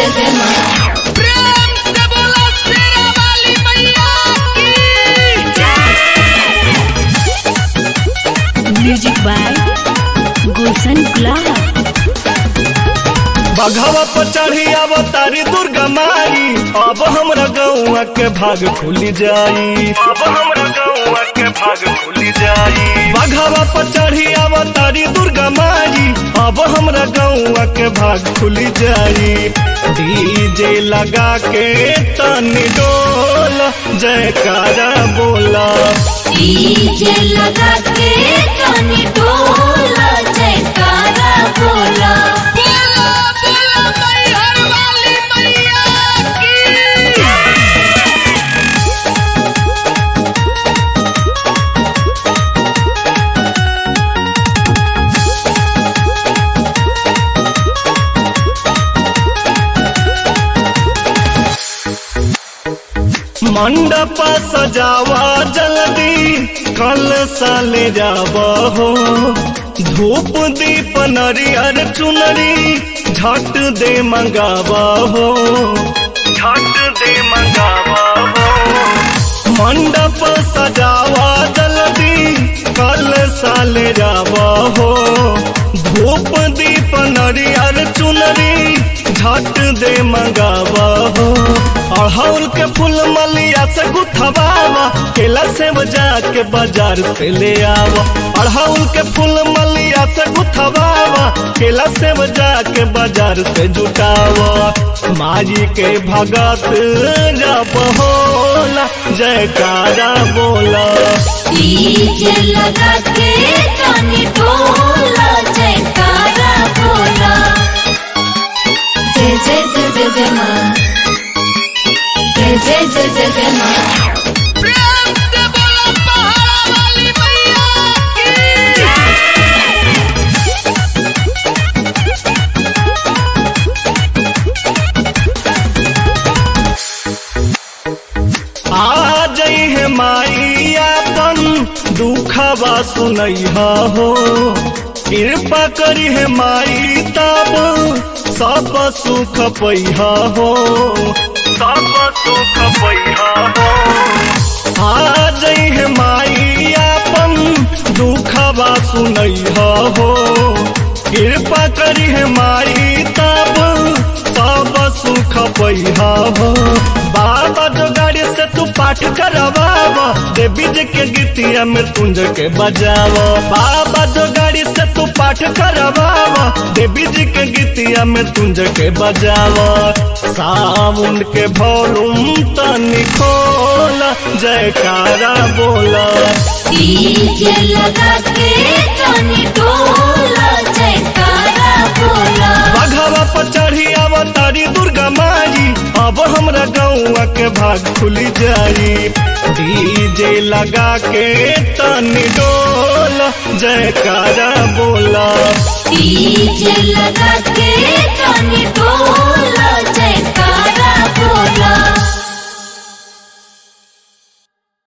जय जय माँ प्रेम से बोलो शेरा वाली मैया की म्यूजिक बाय गुलशन गुलाब बघवा पर चढ़ी अवतारी दुर्गा माई अब हमरा गौआ के भाग खुली जाई अब हमरा गौआ के भाग खुली जाई बघवा पर चढ़ी अवतारी दुर्गा माई अब हमरा गौआ के भाग खुली जाई डीजे लगा के तनी डोल जयकारा बोला डीजे लगा के कानी डोला जयकारा बोला बोलो बोलो मैहर वाली मैया की मंडप सजावा जल्दी कल साले जावा हो धूप दीप नरियर चुनरी झट दे मंगावा हो झट दे मंगावा हो मंडप सजावा जल्दी कल साले जावा हो धूप दीप नरियर चुनरी झट दे मंगावा हो अड़हुल के फूल मलिया से गुथवावा केला से बजा के बाजार से ले आवा अड़हुल के फूल मलिया से गुथवावा केला से बजा के बाजार से जुटावा माई के भगत जब होला जयकारा बोला डीजे लगा के कानी डोला जयकारा बोला जय जय जय जय जय माँ जय जय जय जय जय माँ प्रेम से बोलो पहाड़ा वाली मैया की आ जई है माई अपन दुखवा सुनैहा हो कृपा करी है माई तब सब सुख पैहा हो सब सुख पैहा हो आ जई है माई अपन दुखवा सुनैहा हो कृपा करी है माई तब सब सुख पैहा हो बाबा जो गाड़ी से तू पाठ करवावा देवी जी के गीतिया में तुंज के बजावा बाबा जो गाड़ी से तू पाठ करवावा देवी जी के गीतिया में तुंज के बजावा सावन के भोलुम तनी खोला जयकारा बोला डीजे लगा के कानी डोला जयकारा बोला बघवा पर चढ़ी अवतारी दुर्गा माई अब हमरा गौआ के भाग खुली जाई डीजे लगा के तनी डोल जयकारा बोला डीजे लगा के कानी डोला जयकारा बोला